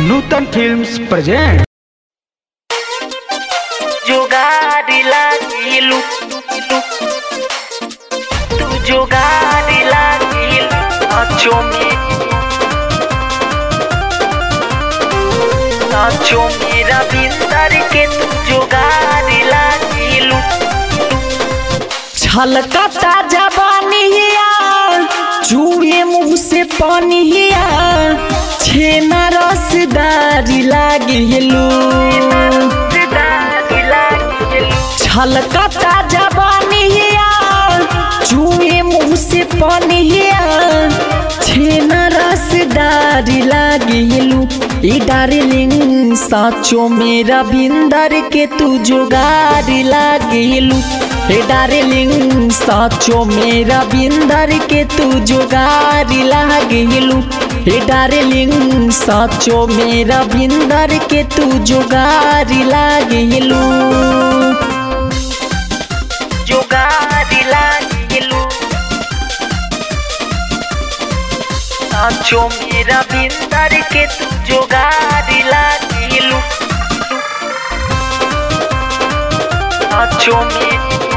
नूतन films present जुगाड़ी लागिलु तू जुगाड़ी लागिलु नाचो में नाचो मेरा बिंदर के तू जुगाड़ी लागिलु छलकता जबानिया चूहे मुंह से पानिया छेना रसदारी लागिलू जुगाड़ी लागिलु छलकता जबानिया चूहे मुंह से पानिया छेना रसदारी लागिलू ई डार्लिंग साचो मेरा बिंदर के तू जुगाड़ी लागिलू हे डार्लिंग साचो मेरा बिंदर के तू जुगाड़ी लागिलू हे डार्लिंग साचो मेरा बिंदर के तू जुगाड़ी लागिलू जुगाड़ी लागिलु नाचो मेरा बिंदर के तू जुगाड़ी लागिलु नाचो में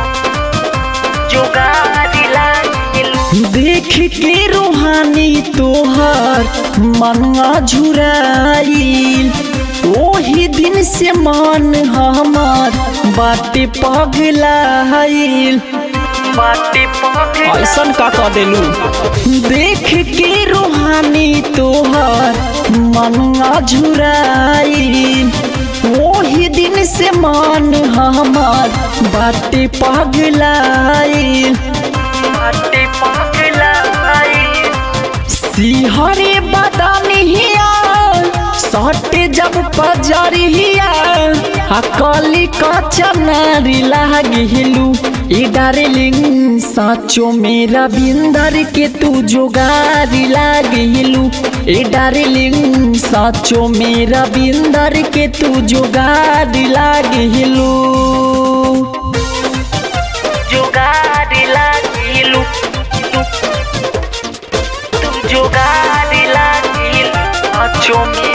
जुगाड़ी लागिलु देख के रूहानी तोहर मनवा झुराइल ओही दिन से मन हमार बाटे पगलाइल बाटे पहुंचे ऐसन का कर देलू देख के रूहानी तोहर मनवा झुराइल ओही दिन से मन हमार बाटे पगलाइल बाटे पहुंचला सिहरे बदनिया सटे जब पजरिया आ कली कचनारी लागिलू ई डार्लिंग साचो मेरा बिंदर के तू जोगारी लागिलू ई डार्लिंग साचो मेरा बिंदर के तू जोगारी लागिलू जुगाड़ी लागिलु तू जुगाड़ी लागिलु नाचो में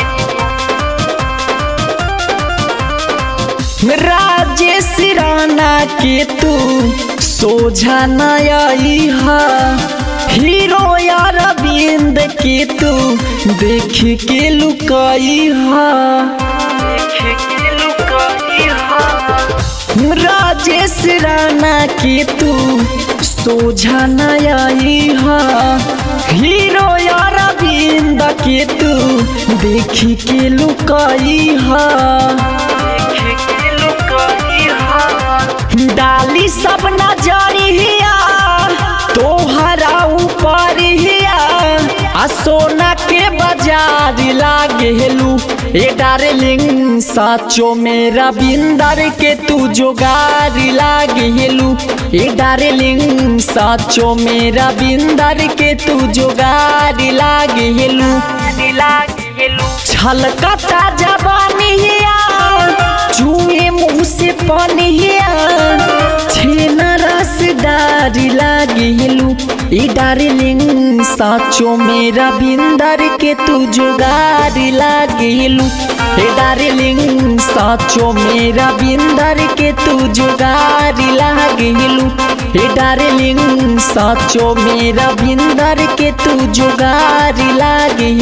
राजेश राणा के तू सोझा नई हा हीरो यार अरविंद के तू देख के लुकाई हा देख के लुकाई हा राजेश राणा के तू सोझा नई हा हीरो यार अरविंद के तू देख के लुकाई हा देख के लुकाई हा डाली सब नजरिया तोहरा ऊपर हिया आ सोना के बाजार लागेलू ए डार्लिंग साचो मेरा बिंदर के तू जोगारी लागेलू ए डार्लिंग साचो मेरा बिंदर के तू जोगारी लागेलू लागिलु छलकता जबानिया चूहे मुंह से पानिया छेना रसदारी लागिलू ई डार्लिंग साचो मेरा बिंदर के तू जुगारी लागिलू ए डार्लिंग साचो मेरा बिंदर के तू जुगारी लागिलू ए डार्लिंग साचो मेरा बिंदर के तू जुगारी लागिलू